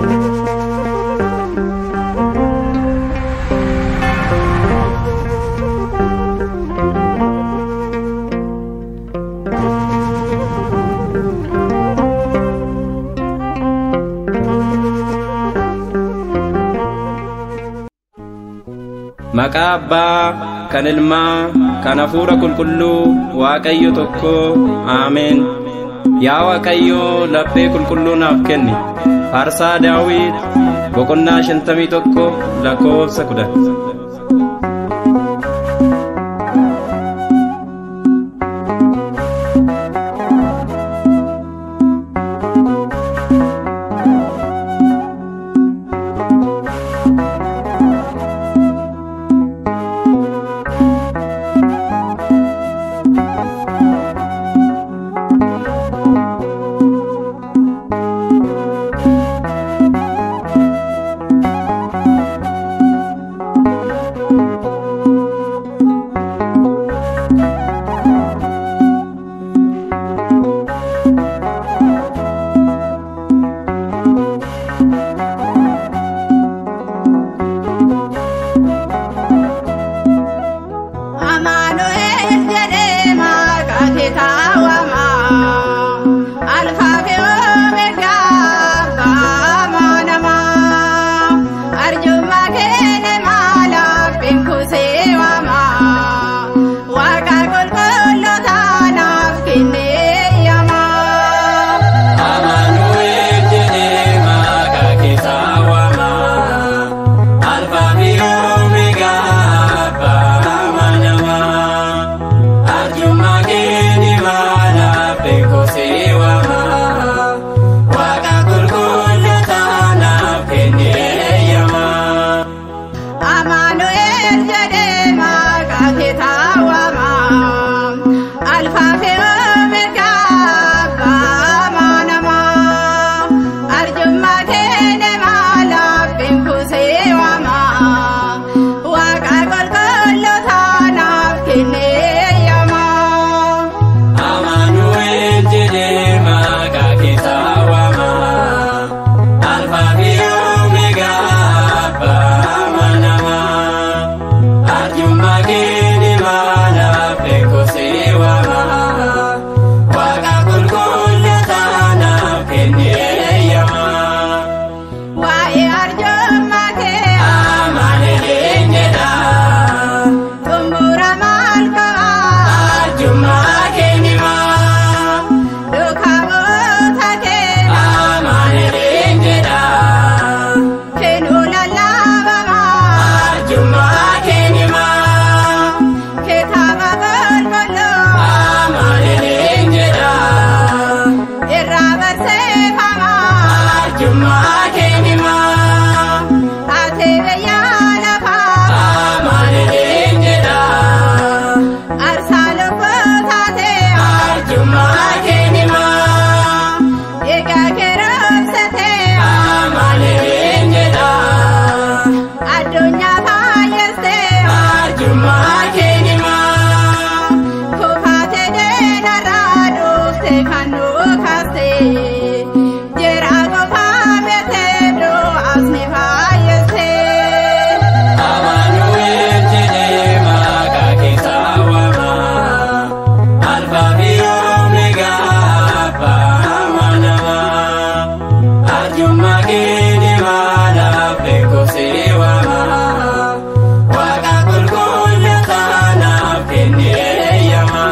Maqaa Abbaa, kan Ilmaa, kan Hafuura Qulqulluu, Waaqayyo tokko, Ameen. Yaa Waaqayyo laphee qulqulluu naaf kenni. Faarsaa Daawit, boqonnaa shantamii tokko lakkoofsa kudhan. Amaanu'eel jedhee maqaa kee kaawwama. Alfaa fi Omeegaa abbaa amanamaa. Arjummaa kee maalaaf beekusee waama. Waaqa qulqulloota naaf kennee yaama. Amaanu'eel jedhee maqaa kee kaawwama. Alfaa fi Omeegaa abbaa amanamaa. Arjummaa kee maalaaf beekusee waama. Waaqa qulqulloota naaf kennee yaama. Amaanu'eel jedhee maqaa kee kaawwama. Alfaa fi Omeegaa abbaa amanamaa. Arjummaa kee maalaaf beekusee waama. Waaqa qulqulloota naaf kennee yaama. Amaanu'eel jedhee maqaa kee kaawwama. Alfaa fi Omeegaa abbaa amanamaa. Arjummaa kee maalaaf beekusee waama. Waaqa qulqulloota naaf kennee yaama. Waa'ee arjummaa kee Amaanu'eel jedha. xumura maal qaba? Arjummaa kee maa. Duukaa bu'oota kee Amaanu'eel jedha. kennuu lallaabama. Arjummaa kee maa. Kitaaba qulqulluu Amaanu'eel jedha. irraa barsiifama. Arjummaa kee maa. Ati biyya lafaa Amaanu'eel jedha. aarsaa lubbuu taate Arjummaa kee maa. egaa keroomsite Amaanu'eel jedha. addunyaa fayyiste Arjummaa kee maa. kufaate deenarraa dhufte kan nu kaaste jira qofaa beekte du'aas ni fayyiste. Amaanu'eel jedhee maqaa kee kaawwama. Alfaa fi Omeegaa abbaa amanamaa. Arjummaa kee maalaaf beekusee waama. Waaqa qulqulloota naaf kennee yaama.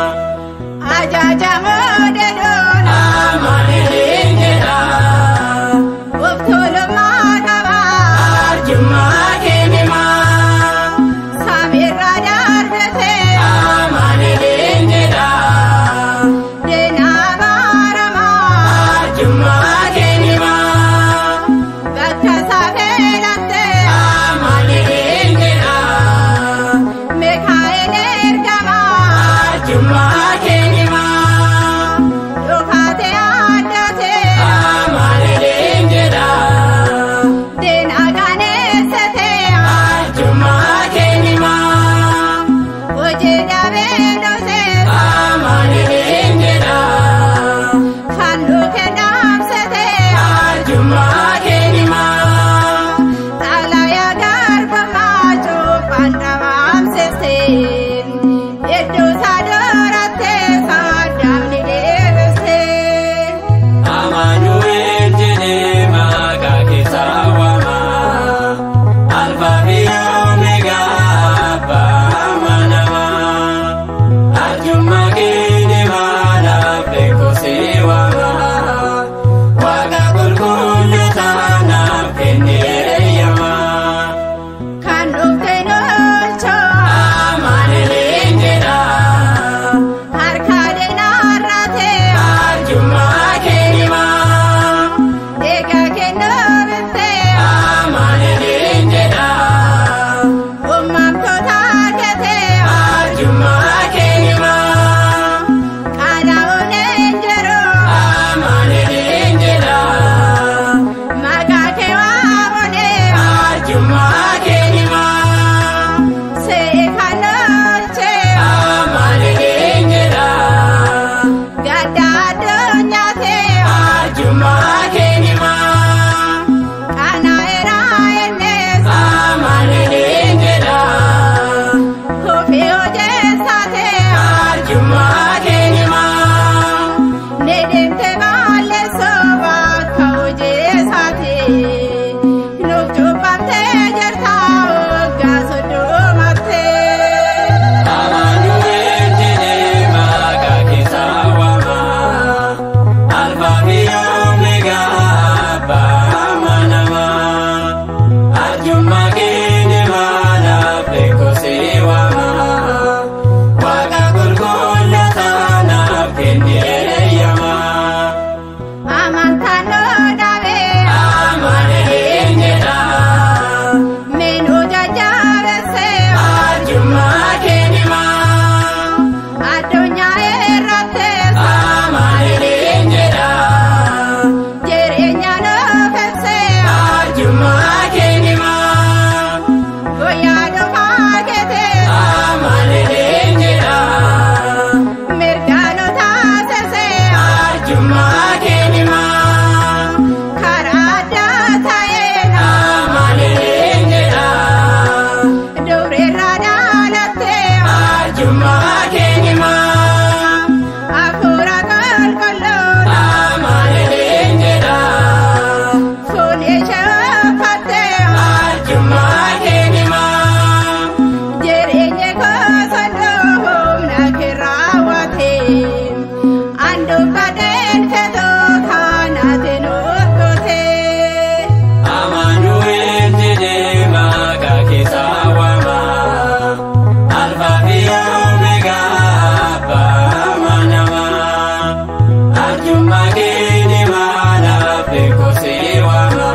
Ajajamoo deedoon Amaanu'eel jedha. uffulummaa qaba Arjummaa kee maa. samiirra darbite Amaanu'eel jedha. deenaa baaramaa Arjummaa kee maa. bakka safeelatte kee waaqa